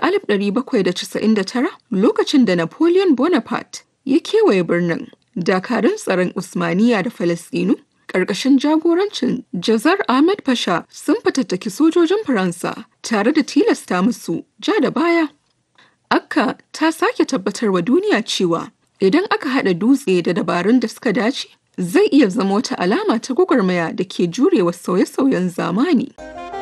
1799 lokacin da Napoleon Bonaparte ya kewaye birnin, dakarun tsaron Usmaniya da Falasɗinu ƙarƙashin jagorancin Jazar Ahmed Pasha sun fatattaki sojojin Faransa tare da tilasta musu ja da baya. Akka ta sake tabbatar wa duniya cewa idan aka haɗa dutse da dabarun da suka dace, zai iya zama wata alama ta gwagwarmaya da ke jurewa sauye-sauyen zamani.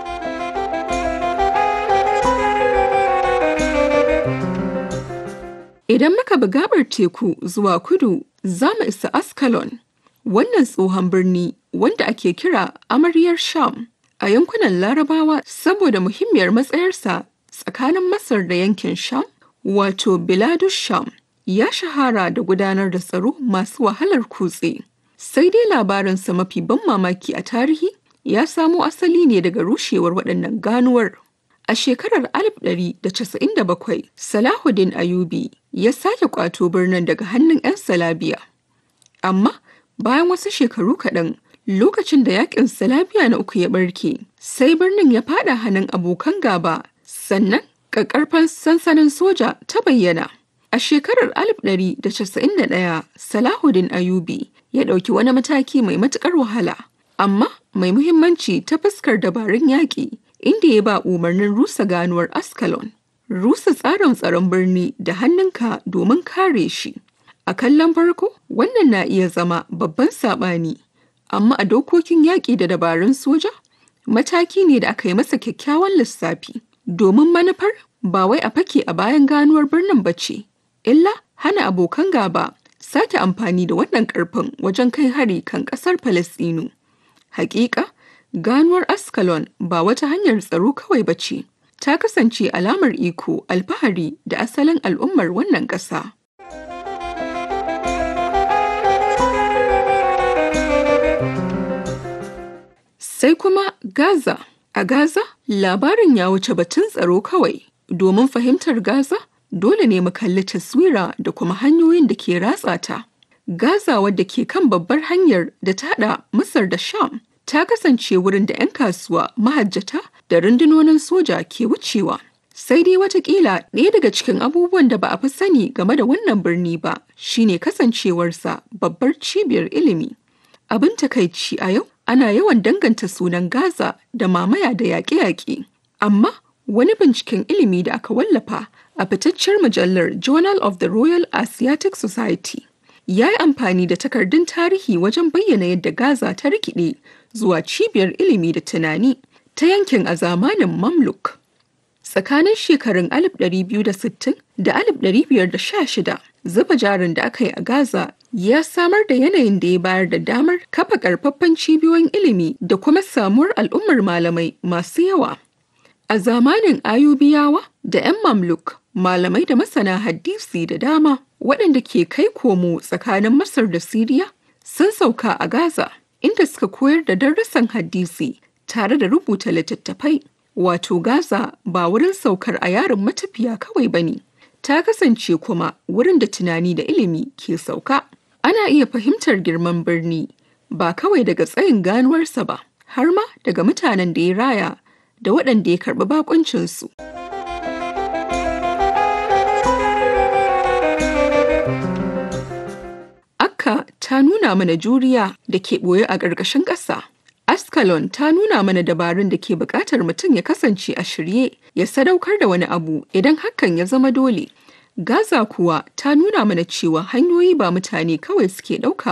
Idan muka bi gabar teku zuwa kudu, za mu isa Ascalon. Wannan tsohon birni wanda ake kira Amaryar Sham a yankunan Larabawa saboda muhimmiyar matsayarsa tsakanin Masar da yankin Sham, wato Biladus Sham, ya shahara da gudanar da tsaro masu wahalar kutse. Sai dai labarinsa mafi ban mamaki a tarihi ya samo asali ne daga rushewar waɗannan ganuwar. A shekarar 1997, Salahuddin Ayubi ya sake kwato birnin daga hannun 'yan Salabiya. Amma bayan wasu shekaru kaɗan lokacin da yakin Salabiya na uku ya barke, sai birnin ya fada hannun abokan gaba sannan ƙaƙƙarfan sansanin soja ta bayyana. A shekarar 1991, Salahuddin Ayubi ya ɗauki wani mataki mai matuƙar wahala, amma mai muhimmanci ta fuskar dabarun yaƙi, inda ya ba umarnin rusa ganuwar Ascalon. Rusa tsarin tsaron birni da hannunka domin kare shi. A kallon farko, wannan na iya zama babban saɓani, amma a dokokin yaƙi da dabarun soja, mataki ne da aka yi masa kyakkyawan lissafi. Domin manufar ba wai a fake a bayan ganuwar birnin ba ce, illa hana abokan gaba sake amfani da wannan ƙarfin wajen kai hari kan ƙasar Falasɗinu. Hakika, ganuwar Ascalon ba wata hanyar tsaro kawai ba ce, ta kasance alamar iko, alfahari da asalin al'ummar wannan ƙasa. Sai kuma Gaza. A Gaza, labarin ya wuce batun tsaro kawai. Domin fahimtar Gaza, dole ne mu kalli taswira da kuma hanyoyin da ke ratsa ta. Gaza wadda ke kan babbar hanyar da ta haɗa Masar da Sham ta kasance wurin da 'yan kasuwa, mahajjata da rundunonin soja ke wucewa. Sai dai watakila ɗaya daga cikin abubuwan da ba a fi sani game da wannan birni ba shine kasancewarsa babbar cibiyar ilimi. Abin takaici a yau ana yawan danganta sunan Gaza da mamaya da yaƙe-yaƙe. Amma wani binciken ilimi da aka wallafa a fitaccen mujallar Journal of the Royal Asiatic Society ya yi amfani da takardun tarihi wajen bayyana yadda Gaza ta rikide zuwa cibiyar ilimi da tunani ta yankin a zamanin Mamluk. Tsakanin shekarun 1260 da 1516, zuba jarin da aka yi a Gaza ya samar da yanayin da ya bayar da damar kafa karfaffen cibiyoyin ilimi da kuma samuwar al'ummar malamai masu yawa. A zamanin Ayubiyawa da 'yan Mamluk, malamai da masana hadisi da dama waɗanda ke kai komo tsakanin Masar da Siriya sun sauka a Gaza, inda suka koyar da darussan hadisi tare da rubuta littattafai. Wato Gaza ba wurin saukar a yarin matafiya kawai ba ne, ta kasance kuma wurin da tunani da ilimi ke sauka. Ana iya fahimtar girman birni ba kawai daga tsayin ganuwarsa ba, har ma daga mutanen da ya raya da waɗanda ya karɓi bakuncinsu. Akka ta nuna mana juriya da ke ɓoye a ƙarƙashin ƙasa. Ascalon ta nuna mana dabarun da ke buƙatar mutum ya kasance a shirye ya sadaukar da wani abu idan hakan ya zama dole. Gaza kuwa ta nuna mana cewa hanyoyi ba mutane kawai suke ɗauka